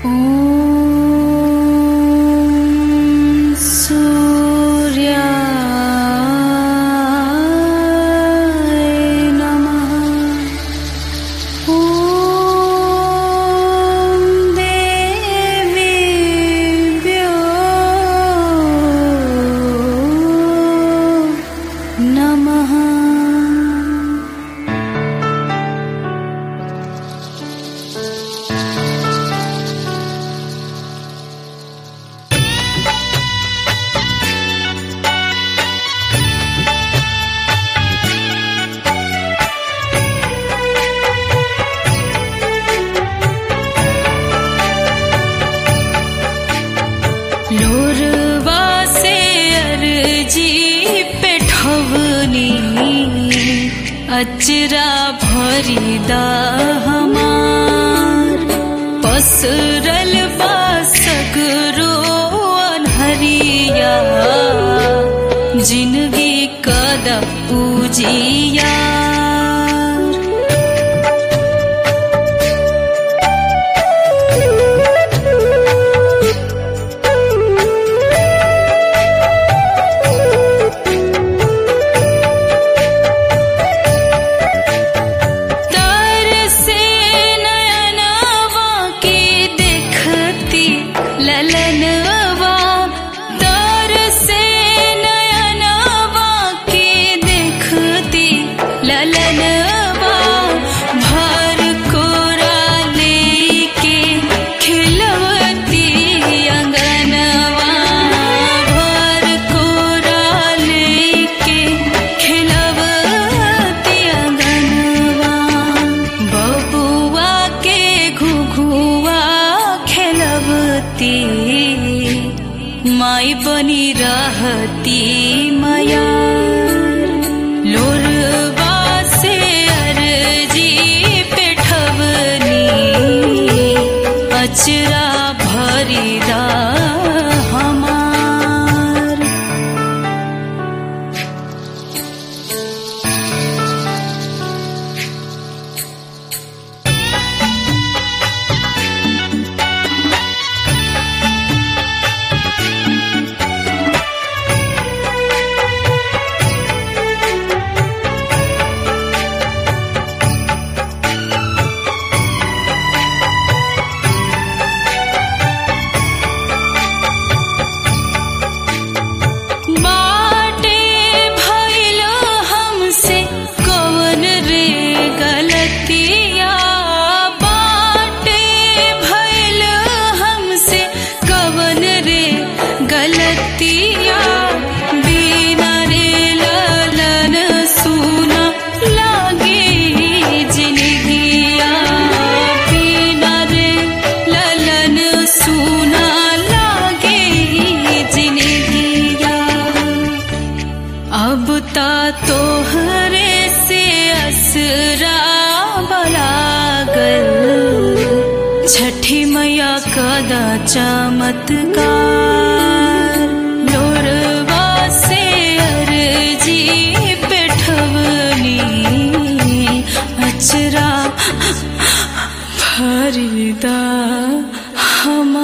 ॐ सूर्याय नमः ॐ देवीभ्यो नमः लोरवा से अर्जी पे ठवनी अचरा भरीदा हमार पसरल बा सगरो अनहरिया जिंदगी कदा पूजिया तर से नयनवा के देखती ललनवा तर से नयनवा के देखती ललनवा भर कोरा लेके खिलवती अंगनवा भर कोरा लेके खिलवती अंगनवा बबुआ के घुघुआ खेलवती माई बनी रहती माया लोरवा से अर्जी पेठवनी अचरा भरीदा हमार बाटे भइल हमसे कवन रे गलतिया बाटे भइल हमसे कवन रे गलतिया बिना रे ललन सुना लागे जिंदगिया बिना रे ललन सुना लागे जिंदगिया अब ता तोहरे से असरा बलागल छठी मैया कदा चमत्कार लोरवा से अर्जी पेठवनी अचरा भरीदा हमार